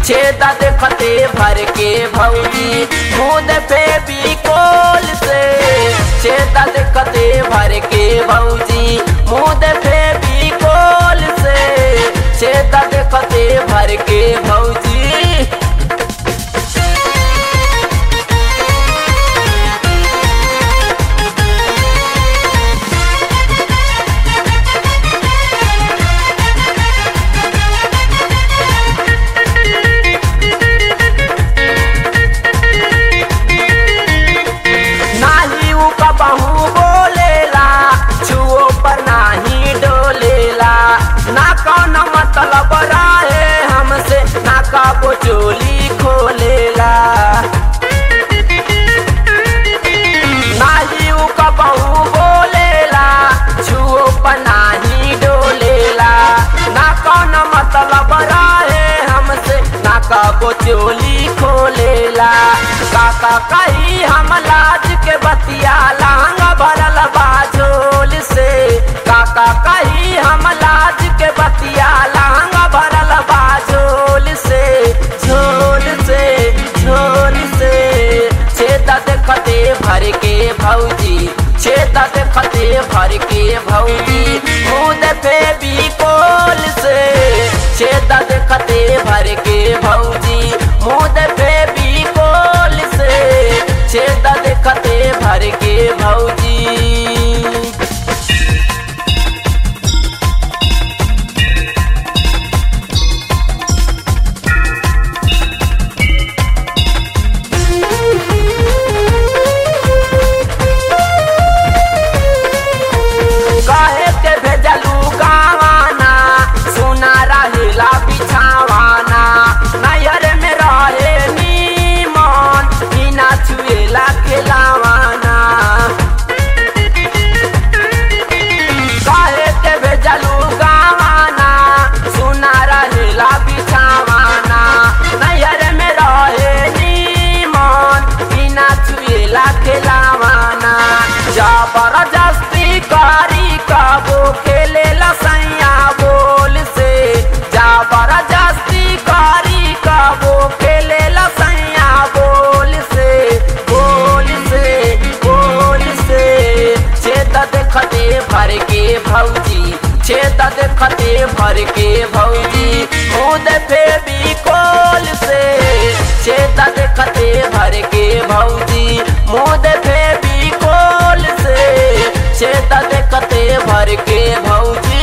छेदा देखते भर के भौजी मुद पे भी कोल से छेदा देखते भर के भौजी मुद पे भी कोल से छेदा देखते भर के भौजी नाही उ कबहू बोलेला छुओ पर नाही डोलेला ना कौन मतलब रहे हमसे ना कबो चोली खोलेला नाही उ कबहू बोलेला छुओ पर नाही डोलेला ना कौन मतलब रहे हमसे ना कबो चोली खोलेला काका कही हम लाज के बतिया लांगा भरल बाझोल से काका कही हम लाज के बतिया लांगा भरल बाझोल से झोल से झोल से छेदा देखते भर के भौजी छेदा देखते भर के भौजी मुद पे भी कोल से छेदा देखते भर के भौजी मुद पे भी कोल से छेदा देखते भर के भौजी काहे के भेजलू गावाना सुना रहेला बिछावाना नैहर में रहे नीमन बिना छुएला खेलावाना काहे के भेजलू गावाना सुना रहेला बिछावाना नैहर में रहे नीमन बिना छुएला खेलावाना जबरदस्ती करी कबो खेले लसैया बोल से जबरदस्ती करी कबो खेले लसैया बोल से बोल से बोल से छेद देखते भर के भौजी छेद देखते भर के भौजी खुद पे भी कोल से छेद देखते भर के भौजी मुद पे भी कोल से छेद देखते भर के भौजी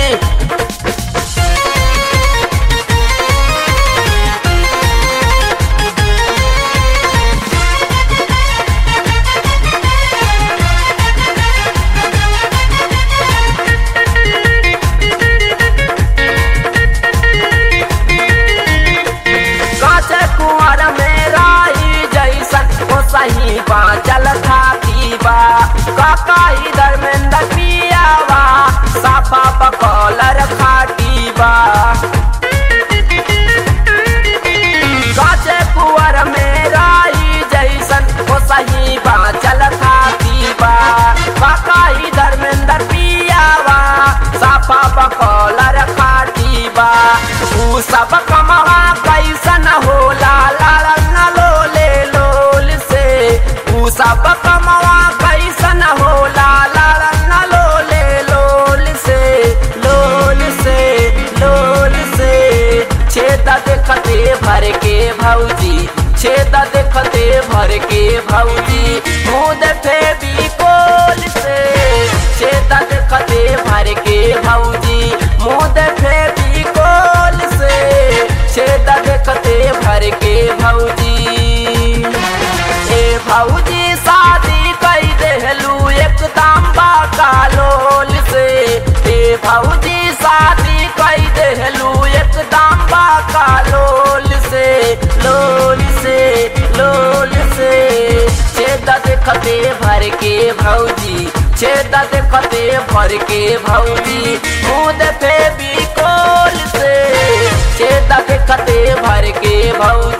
काचे कुंवर में राही जैसन वो सही बाँचल थाती बा काका इधर में पियावा साफा बकौलर खाटी बा काचे कुंवर में राही जैसन वो सही बाँचल थाती बा काका इधर में पियावा साफा बकौलर खाटी बा ऊ सब कमवा कैसन होला लाल न लोले लोल से ऊ सब कमवा कैसन होला लाल न लोले लोल से लोल से लोल से छेदा देखते भर के भौजी छेदा देखते भर के भौजी मुद पे भी कोल से छेदा देखते भर के भौजी मुद पे भी कोल से छेदा देखते भर के भौजी ए भौजी शादी कई देहलू एकदम बाकालोल से ए भौजी शादी कई देहलू एकदम बाकालोल से लोल से लोल से छेदा देखते भर के भौजी छेदा देखते भर के भौजी मुद पे भी कोल से छेदा देखते भर के भौजी